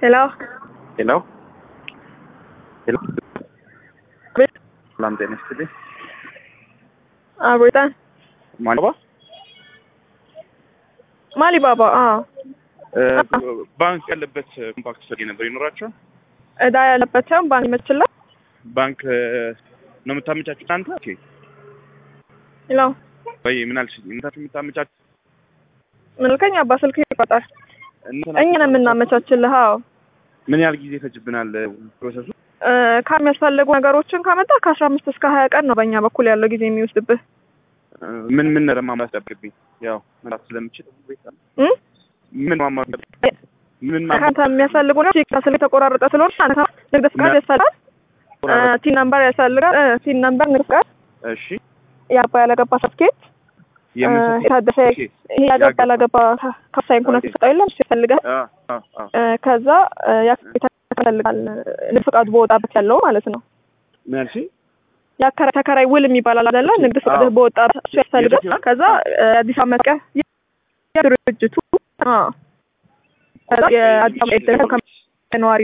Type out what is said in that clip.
ሄሎ ሄሎ ሄሎ ቤት ሰላም ጤና ይስጥልኝ። አብሮታን ማለባ ማሊ ባባ አዎ ባንክ ያለበት ኮምፓክት ሰው ነበር ይኖራቸዋል። እዳ ያለበት ሳይሆን ባንክ ይመችላል። ባንክ ነው የምታመቻቹት እናንተ? ኦኬ ሄሎ ወይ ምን አልሽኝ? እናንተ የምታመቻቹት ምልከኝ አባ ስልክ ይቆጣል። እናንተ እኛ ነን የምናመቻችልህ። አዎ ምን ያህል ጊዜ ይፈጅብናል ፕሮሰሱ? እ፣ ከሚያስፈልጉ ነገሮችን ካመጣ ከአስራ አምስት እስከ ሀያ ቀን ነው በእኛ በኩል ያለው ጊዜ የሚወስድብህ። ምን ምን ለማሟላት ጠብቅብኝ? ያው መራት ስለምችል እ? ምን ማሟላት ምን ማሟላት ከአንተ የሚያስፈልጉ ነው ስልክ የተቆራረጠ ስለሆነ አንተ ንግድ ፍቃድ ያስፈልጋል፣ እ፣ ቲን ነምበር ያስፈልጋል፣ እ፣ ቲን ነምበር፣ ንግድ ፍቃድ፣ እሺ የአባ ያለገባ ሰርቲፊኬት፣ እ፣ የምን የታደሰ ኦኬ ይሄ ያገባ ያላገባ ከፍሳይን ኩነት ይሰጠው የለም እሱ ያስፈልጋል። አ አ አ እ፣ ከዛ እ፣ ያከራይ ያስፈልጋል ንግድ ፍቃዱ በወጣበት ያለው ማለት ነው። ምን አልሽኝ? የአከራይ ተከራይ ውል የሚባል አለ አይደለ? ንግድ ፍቃድ አዎ። በወጣበት እሱ ያስፈልጋል። የት ይላል? ከዛ እ፣ አዲስ አበባ መቀ የድርጅቱ አዎ ከዛ የአዲስ አበባ ነዋሪ